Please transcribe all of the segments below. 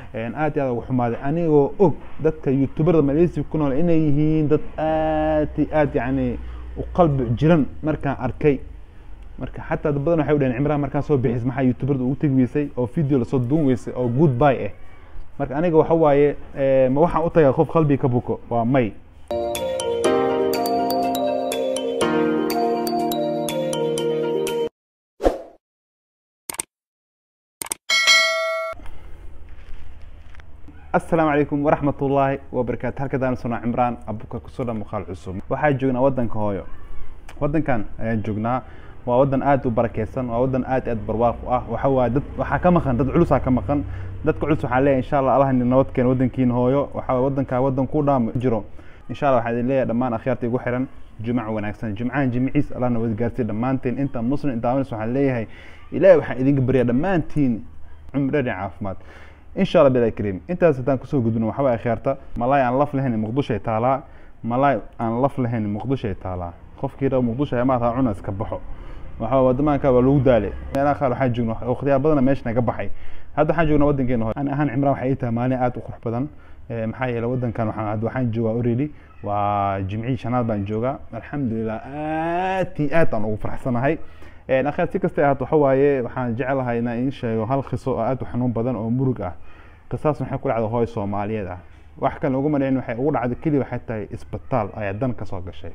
aad iyo aad ugu xumaaday anigoo og dadka youtuberda malaysia ku nool inay yihiin dad aad iyo aad yacni u qalbi jiran markaan arkay marka xataa dad badan waxay u dhaheen cimraan markaan soo bixis maxaa youtuberda ugu tegi weysay oo video lasoo duun weysay oo good bye ah marka aniga waxa waaye ma waxaan u tagaa qof qalbiga ka buko waa may asalaamu calaykum waraxmat ullaahi wabarakaatu halka daan suna cimraan abuka kusoo dha muuqaal cusub waxaa joognaa waddanka hooyo waddankan ayaan joognaa waa waddan aad u barakeysan waa waddan aad aad barwaaq u ah waxa waaye dad waxaa ka maqan dad culusaa ka maqan dadka culus waxaan leeyahay insha allah allah nabad keena waddankiina hooyo waxa waaye waddankaa waddan ku dhaam jiro insha allah waxaan idin leeyahay dhammaan akhyaarta igu xiran jumca wanaagsan jumcahan jimciis allah nabad gaarsiiya dhammaanteen inta muslim intaawanis waxaan leeyahay ilaahay waxaan idinka baryaa dhammaantiin cumrani caafimaad insha allah bilahi kariim intaas haddaan kusoo gudbino waxa waye akhyaarta malaay aan laf lahayn muqdishoay taalaa malaay aan laf lahayn muqdishoay taalaa qofkii raba muqdisho amaadha cuna iska baxo waxa wadamaanka waa lagu daale meelaha qaar waxaan joogna waqtiyaal badana meesha naga baxay hadda waxaan joognaa waddankeena hore ani ahaan cimraan waxay ii tahay maalin aad u qurux badan maxaa yeelay waddankan waxaan hadda waxaan joogaa already waa jimcihii shanaad baan joogaa alxamdulilah aad iyo aad aan ugu faraxsanahay akhaar si kasta ahaato waxa waaye waxaan jeclahay inaan iin sheego hal khiso oo aad u xanuun badan oo murug ah qisaas waxay ku dhacday hooy soomaaliyeed ah wax kale ugu malayn waxay ugu dhacday keliya waxay tahay isbitaal ayaa dan ka soo gashay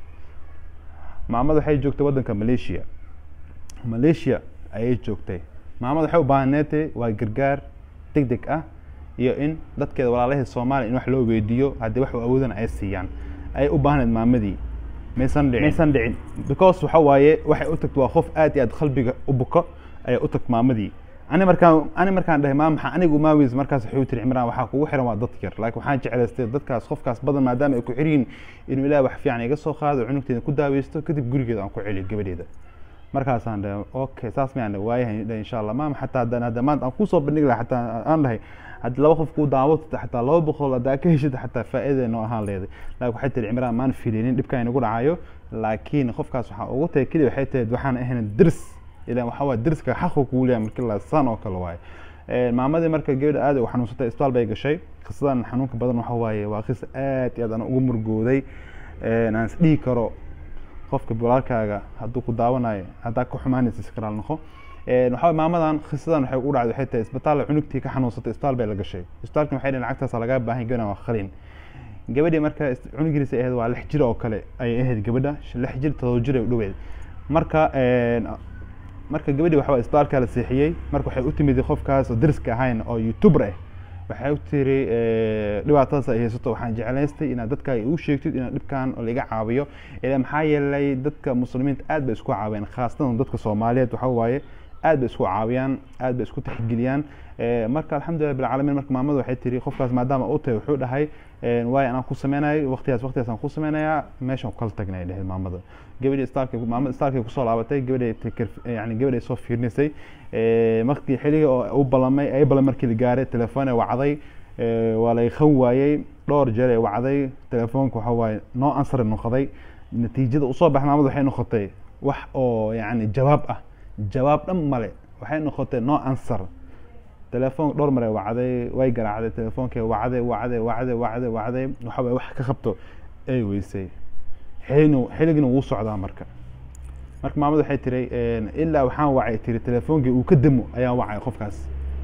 maamada waxay joogtay waddanka malaysia malaysia ayay joogtay maamada waxay u baahaneetay waa gargaar deg deg ah iyo in dadkeeda walaalahii soomaaliya in wax loo weydiiyo haddii wax u awoodana ay siiyaan ayay u baahneed maamadii maysan dhicin maysan dhicin because waxa waaye waxay u tagto waa qof aad iyo aad qalbiga u buko ayay u tagto maamadii ani markaan ani markaan dhahay maa maxaa anigu maaweys markaas wuxuu tiri cimraan waxaa kugu xiran waa dad yar laakiin waxaan jeclaystay dadkaas qofkaas badan maadaama ay ku xiriyin inuu ilaah wax fiican iga soo qaado cunugteeda ku daaweysto kadib gurigeeda aan ku celiyo gabadheeda markaasaan dhahay okay saas miyaan dhahay waayahay dhahay insha allah maama xataa haddaan hadda maanta aan kusoo bandhigi lahaa xataa aan dhahay haddii laba qof kuu daawata xataa laba boqol haddaa ka heshid xataa faa'iida noo ahaan leeday laakiin waxay tiri cimraan maan filinin dhibkaan inagu dhacayo laakiin qofkaas waxaa ugu tahay keliya waxay tahay waxaan ahayn dirs ilan waxa waa dirska xaqu kugu leeyahay markii la san oo kale waaye maamadii marka gabadha aad u xanuunsatay isbitaal bay gashay qisadan xanuunka badan waxa waaye waa qis aad iyo aad aan ugu murgooday aan is dhihi karo qofka walaalkaaga hadduu ku daawanayo haddaa ka xumaanaysa iskaraal noqo waxaa maamadan khisadan waxay ugu dhacday waxay tahay isbitaal cunugtii ka xanuunsatay isbitaal bay la gashay isbitaalkan waxay dhaheen lacagtaas lagaa baahan gabadhan waa qalin gabadhii marka cunugiisa ahayd waa lix jir oo kale ayay ahayd gabadha lix jir todoba jir ay u dhoweed marka marka gabadhii waxa isbitaalka la seexiyey marka waxay u timid qofkaas oo dariska ahayn oo youtuber ah waxay u tiri dhibaatadaas ay haysato waxaan jeclaystay inaad dadka igu sheegtid inaad dhibkan laiga caawiyo ila maxaa yeelay dadka muslimiinta aad bay isku caawiyaan khaasatan dadka soomaaliyeed waxa waaye aad bay isku caawiyaan aad bay isku tixgeliyaan marka alxamdulilah bilcaalamiin marka maamada waxay tiri qofkaas maadaama u tahay wuxuu dhahay waayo anaan ku sameynayo waqtigaas waqtigaas aan ku sameynayaa meeshan kala tagnay dhahay maamada gabadhii istaalka maamada istaalkay kusoo laabatay gabadhay yani gabadhay soo fiirinaysay markii xilliga oo u ballamay ay ballan markii la gaaray telefoon ay wacday waa lay khan waayey dhowr jeer ay wacday telefoonka waxa waaye noo ansari noqday natiijada usoo baxay maamada waxay noqotay wax oo yani jawaab ah jawaab dhan male waxay noqotay no answer telefoon dhowr mar ay wacday way garaacday telefoonkay wacday wacday wacday wacday wacday waxa waye wax ka qabto ay weysay xilinu xiligina wuu socdaa marka marka maamada waxay tiri ilaa waxaan wacay tiri telefoonkii uu ka demo ayaan wacay qofkaas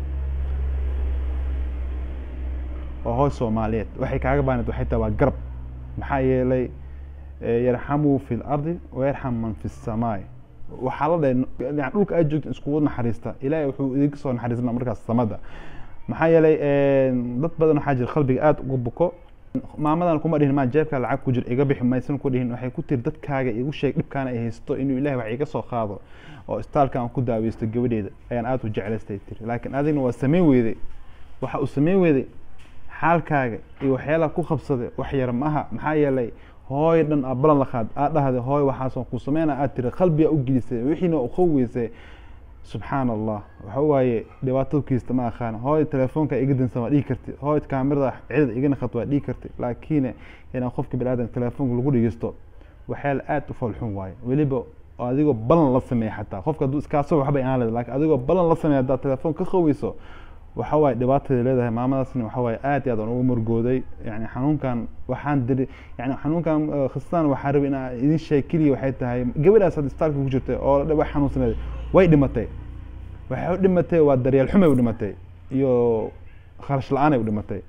oo hoos soomaaliyeed waxay kaaga baaneed waxay tahay waa garab maxaa yeelay yarxamuu fi lardi wayarxam man fi samaai waxaa la dhahay yani dhulka aad joogta iskugu naxariista ilaahay wuxuu idinka soo naxariisana markaas samada maxaa yeelay dad badan waxaa jira qalbiga aad uga buko maamadan kuma dhihin maa jeebkaa lacag ku jir iga bixi maysan ku dhihin waxay ku tiri dadkaaga igu sheeg dhibkaana ay haysto inuu ilahay wax iga soo qaado oo istaalka aan ku daaweysto gabadheeda ayaan aad u jeclaystay tiri laakiin adigna waa sameyn weyday waxa uu sameyn weyday xaalkaaga iyo waxyaalaha ku qabsaday wax yar maaha maxaa yeelay hooy dhan aa balan la qaad aad dhahday hooy waxaasoo ku sameyna aad tiri qalbiga u gelisay wixiina u qaweysay subxaan allah waxa waaye dhibaato kiista ma aqaan hooy telefoonka iga dansan waa dhigi karti hooy kaamirada cidada iga naqat waa dhigi karti laakiin inaan qofka biniaadanka telefoonka lagu dhegeysto waxyaala aad u falxun waaye weliba adigoo balan la sameeya xataa qofka hadduu iskaasoo waxbay aan leeda lakin adigoo balan la sameeya haddaad telefoon ka qaweyso waxa waaye dhibaataday leedahay maamadaasna waxa waaye aad iyo aad aan ugu murgooday yani xanuunkan waxaan diri yani xanuunkan khastaan waxaa rabay inaa idin sheeg keliya waxay tahay gabadhaas hadda isbitaalka ku jirtay oo dhaba xanuunsaneed way dhimatay waxay u dhimatay waa daryeel xumay u dhimatay iyo kharash la-aanay u dhimatay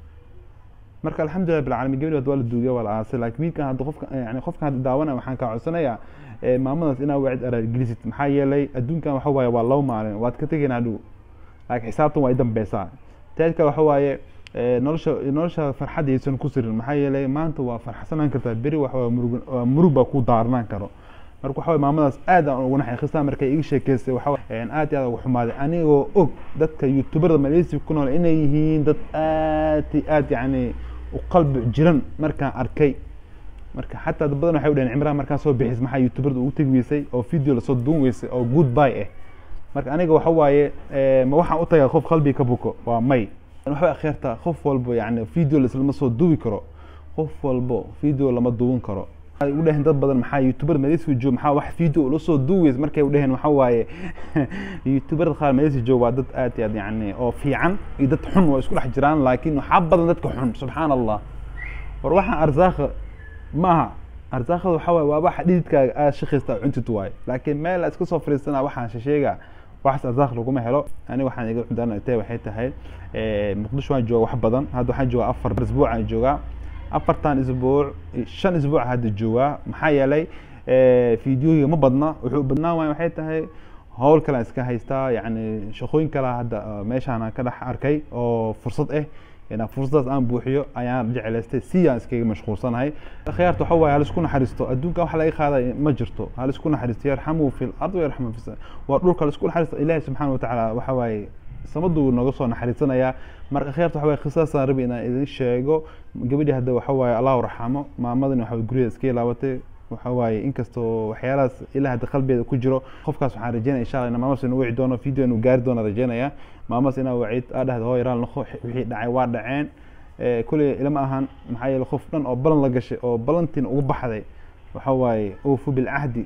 marka alxamdulilah bilcalamin gabadhi hadda waa la duugay waa la aasay laakiin wiilkan hadda qofka yani qofkan hadda daawanaya waxaan kaa codsanayaa maamadaas inaa wacid araargelisid maxaa yeelay adduunkan waxa waaye waa laba maalin waad ka tegaynaa dhow laakiin xisaabtan waa i dambeysaa teed kale waxa waaye nolosha nolosha farxad aysan ku sirin maxaa yeelay maanta waa farxsanaan kartaa beri waxa waa murug waa murug baa ku daarnaan karo marka waxa waye maamadaas aad aan ugu naxay khistaan markay iga sheekeysay waxa aad iyo aad ugu xumaaday anigoo og dadka youtuberda malaysia ku nool inay yihiin dad aad iyo aad yacni u qalbi jiran markaan arkay marka xataa dad badan waxay u dhaheen cimraan markaan soo bixis maxaa youtuberda ugu tegi weysay oo video lasoo duun weysay oo good bye ah marka aniga waxa waaye ma waxaan u tagaa qof qalbiga ka buko waa may waxbay akhirtaa qof walbo yani video lama soo duubi karo qof walbo video lama duuban karo u dhaheen dad badan maxaa youtuber malaysia joog maxaa wax video ula soo duuweys markay u dhaheen waxa waaye youtuberda qaar malaysia joog waa dad aad iyo aad yani oo fiican iyo dad xun waa isku dhex jiraan laakiin waxaa badan dadka xun subxaan allah war waxaan arsaaqa ma aha arsaaqada waxa waaye waa waxa dhididkaaga aad shaqaysta cuntid waaye laakiin meel iska soo fariisana waxaan shasheega waxaas arsaaq laguma helo ani waxaan iga cundaanatay waxay tahay muqdisho waan jooga wax badan hadda waxaan joogaa afar isbuuc aan joogaa afartan isbuuc shan isbuuc hadda joogaa maxaa yeelay videohiga ma badna wuxuu badnaan waaya waxay tahay howl kalean iska haystaa yani shaqooyin kale hadda meeshaan ka dhex arkay oo fursad ah inaan fursadaas aan buuxiyo ayaan jecelaystay si aan iskaga mashquulsanahay khiyaarta waxa waaye halisku naxariisto adduunka wax laga qaaday ma jirto halisku naxariisto yarxamu fi lard yarxamu fi waa dhulka halisku naxariisto ilaahi subxaana watacaala waxa waaye samaduu nooga soo naxariisanaya marka khiyaarta waxa waaye khisaasaan rabi inaan idin sheego gabadhii hadda waxa waaye allahu raxamo maamadani waxa gurigeeda iska ilaabatay waxa waaye inkastoo waxyaalahaas ilaa hadda qalbeeda ku jiro qofkaas waxaan rajeynaya insha allah ina maamadas inuu wici doono video inuu gaari doono rajeynaya maamadas inaa wacid aa dhahda hoo yaraan noqo wixii dhacay waa dhaceen kuley ilama ahan maxaa yeele qof dhan oo balan la gashay oo balantiina ugu baxday waxa waaye oofu bilcahdi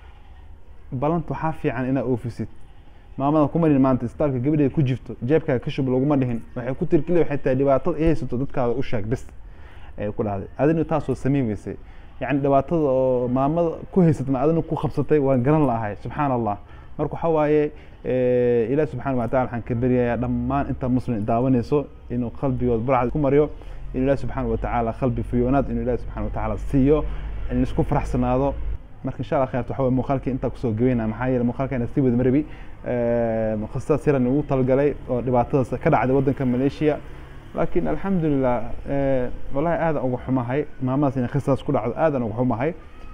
balanta waxaa fiican inaa oofisid maamada kuma dhihin maanta istaalka gabadheeda ku jirto jeebkaaga ka shub laguma dhihin waxay ku tiri keliya waxay tahay dhibaatada ay haysato dadkaada u sheeg bis ayay ku dhahday adina taasoo samayn weysay yani dhibaatada oo maamada ku haysatna adina ku qabsatay waan garan lahay subxaan allah marka waxa waaye ilaah subxana watacala waxaan ka beryayaa dhammaan inta muslim daawanayso inuu qalbigood barcad ku mariyo inuu ilaah subxaana watacaala qalbi fiyoonaad inuu ilaah subxana watacaala siiyo in isku faraxsanaado marka insha allah khayrta waxa waye muuqaalkii intaa kusoo gabayna maxaa yeele muuqaalkayna sii wada marabi qisadaas yaran ugu talagalay oo dhibaatadaas ka dhacday waddanka malaysia laakiin alxamdulilah wallahi aadaan uga xumahay maamadaas inay khisaas ku dhacdo aadaan uga xumahay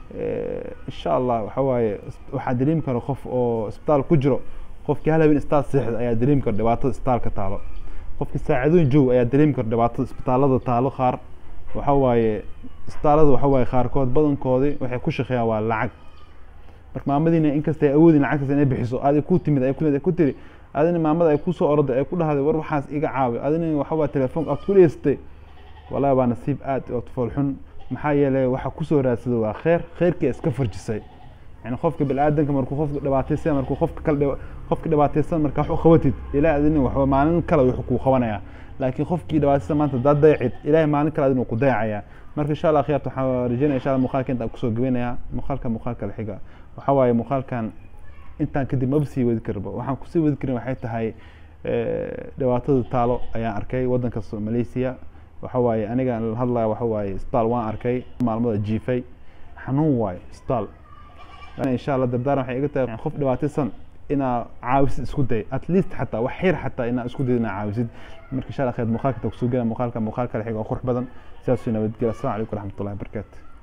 insha allah waxa waaye waxaa dareemi kara qof oo isbitaal ku jiro qofkii hal habeen isbitaal seexda ayaa dareemi kara dhibaatada isbitaalka taalo qofkii saacadooyin joog ayaa dareemi kara dhibaatada isbitaalada taalo qaar waxa waaye isbitaalada waxa waaye qaarkood badankoodii waxay ku shaqeeyaan waa lacag marka maamadiina inkastay awoodin lacagtaas inay bixiso aday ku timid ay ku tiri adina maamada ay kusoo orday ay ku dhahday war waxaas iga caawi adina waxa waa telefoonka aad ku dheystay wallahi waa nasiib aad oo foolxun maxaa yeelay waxa kusoo raadsada waa kheyr kheyrkii iska farjisay yani qofka bini-aadanka markuu qofka dhibaataysan markuu qofka kale qofka dhibaataysan marka wax u qabatid ilaah adina waxba maalin kale wuxuu kuu qabanaya laakiin qofkii dhibaataysan maanta hadaad dayacid ilaahay maalin kale adina ku dayacaya marka insha allah khiyarta waxaan rajeynaya insha allah muuqaalka intaan kusoo gabaynaya muuqaalka muuqaalka la xiga waxa waaye muuqaalkan intaan kadib maba sii wadi karba waxaan kusii wadi karin waxay tahay dhibaatada taalo ayaan arkay waddanka malaysia waxa waaye aniga la hadlaya waxa waaye isbitaal waan arkay maalmada jiifay xanuun waaye isbitaal insha allah dardaaran waxay iga tahay qof dhibaataysan inaa caawisid isku day at least xataa wax yar xataa inaa isku day inaa caawisid marka insha allah khayr muuqaalka ta kusoo gela muuqaalka muuqaalka la xiga oo qurux badan sidaasuu nabadgela assalamu calaykum waraxmatullahi wabarakaatu